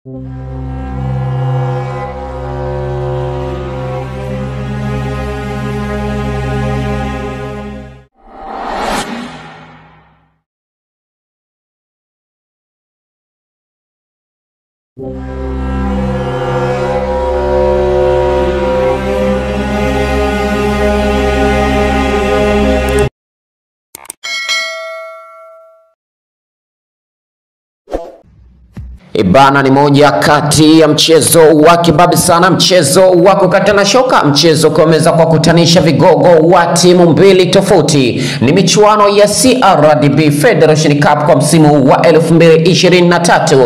Ibana ni moja kati ya mchezo wa kibabi sana, mchezo wa kukatana shoka, mchezo ukiweza kwa kutanisha vigogo wa timu mbili tofauti. Ni michuano ya CRDB Federation Cup kwa msimu wa 2023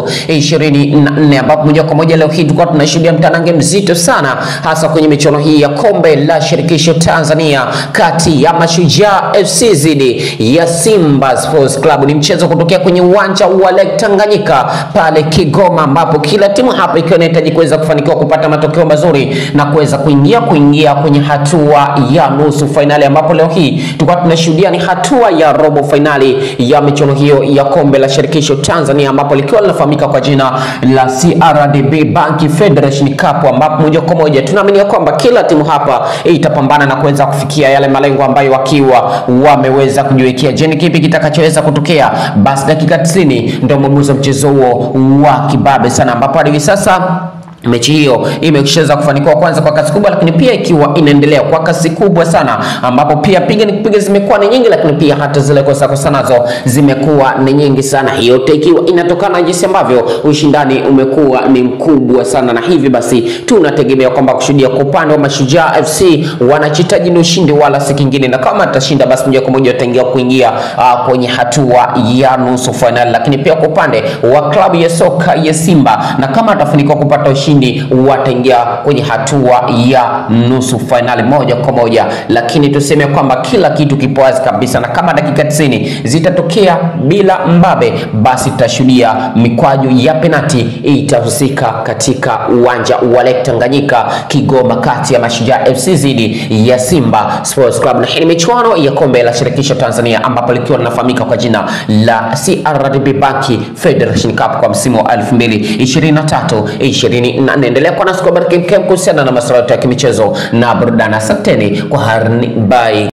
24, ambapo moja kwa moja leo hii tulikuwa tunashuhudia mtanange mzito sana, hasa kwenye michuano hii ya kombe la shirikisho Tanzania kati ya Mashujaa FC dhidi ya Simba Sports Club. Ni mchezo kutokea kwenye uwanja wa Lake Tanganyika pale Kigoma ambapo kila timu hapa ikiwa inahitaji kuweza kufanikiwa kupata matokeo mazuri na kuweza kuingia kuingia kwenye hatua ya nusu fainali, ambapo leo hii tulikuwa tunashuhudia ni hatua ya robo fainali ya michuano hiyo ya kombe la shirikisho Tanzania, ambapo likiwa linafahamika kwa jina la CRDB Bank Federation Cup, ambapo moja kwa moja tunaamini ya kwamba kila timu hapa itapambana na kuweza kufikia yale malengo ambayo wakiwa wameweza kujiwekea. Je, ni kipi kitakachoweza kutokea? Basi dakika 90 ndio mwamuzi wa mchezo huo wa kibabe sana ambapo hadi hivi sasa mechi hiyo imeshaweza kufanikiwa kwanza kwa kasi kubwa, lakini pia ikiwa inaendelea kwa kasi kubwa sana, ambapo pia piga ni kupiga zimekuwa ni nyingi, lakini pia hata zile kosa kosa nazo zimekuwa ni nyingi sana. Hiyo yote ikiwa inatokana na jinsi ambavyo ushindani umekuwa ni mkubwa sana, na hivi basi tunategemea kwamba kushuhudia kwa upande wa Mashujaa FC wanachitaji ni ushindi wala si kingine, na kama atashinda basi moja kwa moja wataingia kuingia uh, kwenye hatua ya nusu fainali, lakini pia kwa upande wa klabu ya soka ya Simba, na kama atafanikiwa kupata ushindi wataingia kwenye hatua ya nusu fainali moja kwa moja, lakini tuseme kwamba kila kitu kipo wazi kabisa, na kama dakika 90 zitatokea bila mbabe, basi tutashuhudia mikwaju ya penati itahusika katika uwanja wa Lake Tanganyika Kigoma, kati ya Mashujaa FC dhidi ya Simba Sports Club, na hii ni michuano ya kombe la shirikisho Tanzania, ambapo likiwa linafahamika kwa jina la CRDB Bank Federation Cup kwa msimu wa 2023 20 endelea kuwa nasi kwa habari kemkem kuhusiana na masuala ya kimichezo na burudani. Asanteni kwa harni, bye.